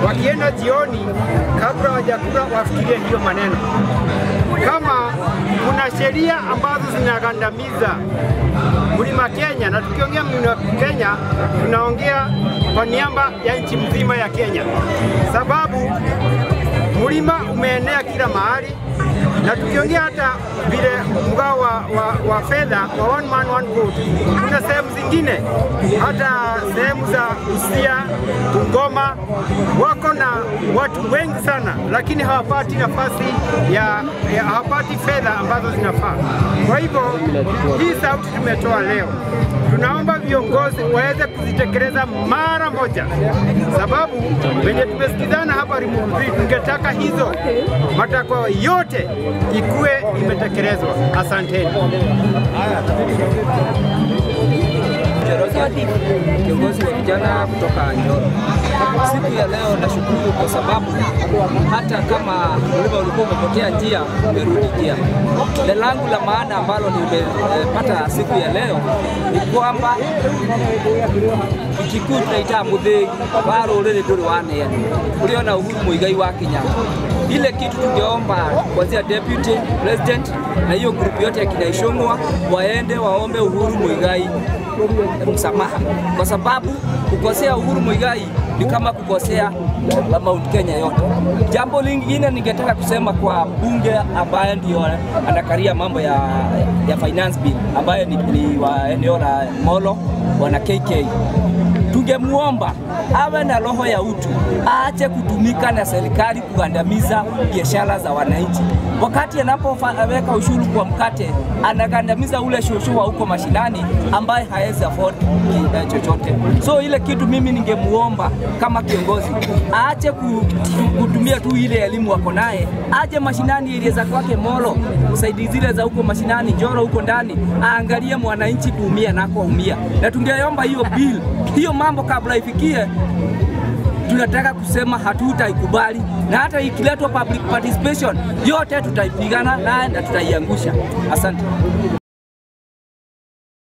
wakienda jioni, kabla hawajakula wafikirie hiyo maneno. Kama kuna sheria ambazo zinagandamiza mlima Kenya, na tukiongea mlima Kenya tunaongea kwa niaba ya nchi mzima ya Kenya, sababu mlima umeenea kila mahali, na tukiongea hata vile mgao wa, wa, wa fedha wa one man one vote, kuna sehemu zingine hata sehemu za Busia, Bungoma wako na watu wengi sana, lakini hawapati nafasi ya, ya hawapati fedha ambazo zinafaa. Kwa hivyo hii sauti tumetoa leo, tunaomba viongozi waweze kuzitekeleza mara moja, sababu venye tumesikizana hapa Rimuru, tungetaka hizo matakwa yote ikuwe imetekelezwa. Asanteni. Njoroge, kiongozi wa vijana kutoka Njoro. Siku ya leo nashukuru kwa sababu hata kama mlima ulikuwa umepotea njia, umerudi njia. Le langu la maana ambalo nimepata siku ya leo ni kwamba ikikuu tunaita muthĩgi wa rũrĩrĩ ndũrĩ waneani ũrĩona Uhuru Muigai wa Kenyatta. Ile kitu tungeomba kuanzia deputy president na hiyo grupu yote ya kina Ishong'wa waende waombe Uhuru Muigai msamaha, kwa sababu kukosea Uhuru Muigai ni kama kukosea Mount Kenya yote. Jambo lingine ningetaka kusema kwa bunge ambaye ndio anakaria mambo ya, ya finance bill ambaye ni, ni wa eneo la Molo wana KK tungemuomba awe na roho ya utu, aache kutumika na serikali kugandamiza biashara za wananchi. Wakati anapoweka ushuru kwa mkate, anagandamiza ule shosho wa huko mashinani ambaye hawezi afford ki- chochote. So ile kitu mimi ningemuomba kama kiongozi aache ku- kutumia tu ile elimu wako naye, aje mashinani ile za kwake Molo, saidi zile za huko mashinani Njoro huko ndani, aangalie mwananchi kuumia nako umia, na tungeomba hiyo bill hiyo mambo kabla ifikie tunataka kusema hatutaikubali, na hata ikiletwa public participation yote tutaipigana naye na tutaiangusha. Asante.